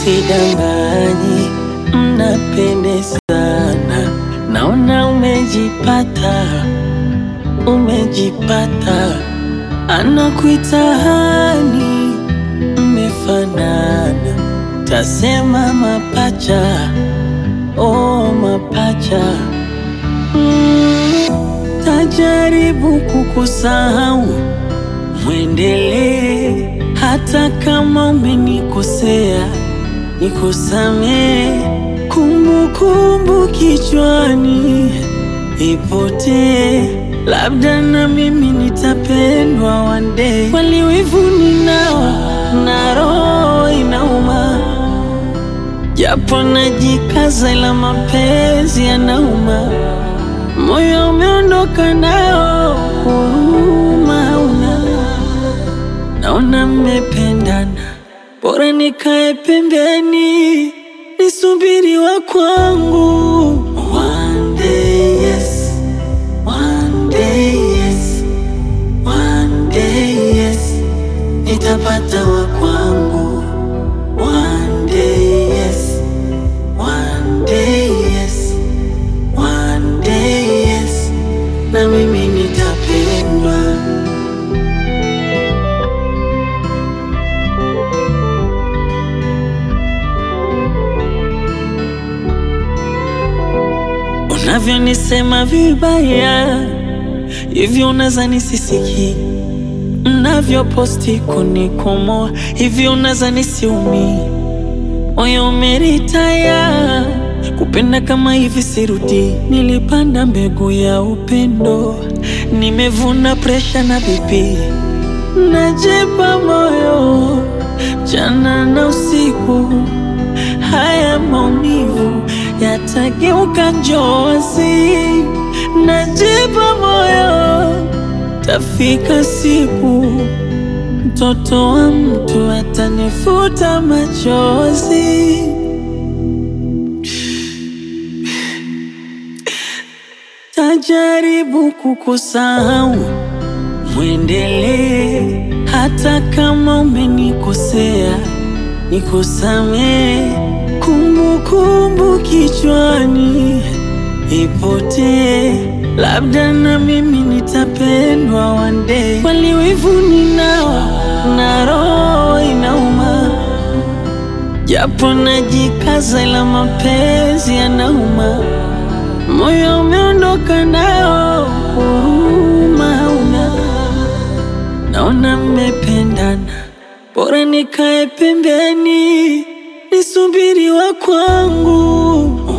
Usidanganyi, mnapendezana. Naona umejipata, umejipata. Anakuita hani, mmefanana. Tasema mapacha, oh mapacha. Mm, tajaribu kukusahau, mwendelee hata kama umenikosea, nikusamee. Kumbukumbu kichwani ipotee, labda na mimi nitapendwa one day. Waliwivu ninao na roho inauma, japo najikaza, ila mapenzi yanauma. Moyo umeondoka nao, huruma hauna. Naona mmependana, bora nikae pembeni nisubiri wa kwangu. One day yes, one day yes, one day yes, nitapata wa kwangu. One day yes, one day yes, one day yes, na mimi nitapendwa. Unavyonisema vibaya hivyo, unaza nisisiki. Mnavyoposti kunikomoa hivyo, unaza nisiumi. Moyo umeritaya kupenda kama hivi, sirudi. Nilipanda mbegu ya upendo, nimevuna presha na bibi. Najipa moyo mchana na usiku, haya maumivu yatageuka njozi. Najipa moyo, tafika siku mtoto wa mtu atanifuta machozi. Tajaribu kukusahau, mwendelee hata kama umenikosea, nikusamee. Kumbukumbu kichwani ipotee, labda na mimi nitapendwa one day. Waliwivu ninao na roho inauma, japo najikaza, ila mapenzi yanauma. Moyo umeondoka nao, huruma hauna. Naona mmependana, bora nikae pembeni nisubiri wa kwangu.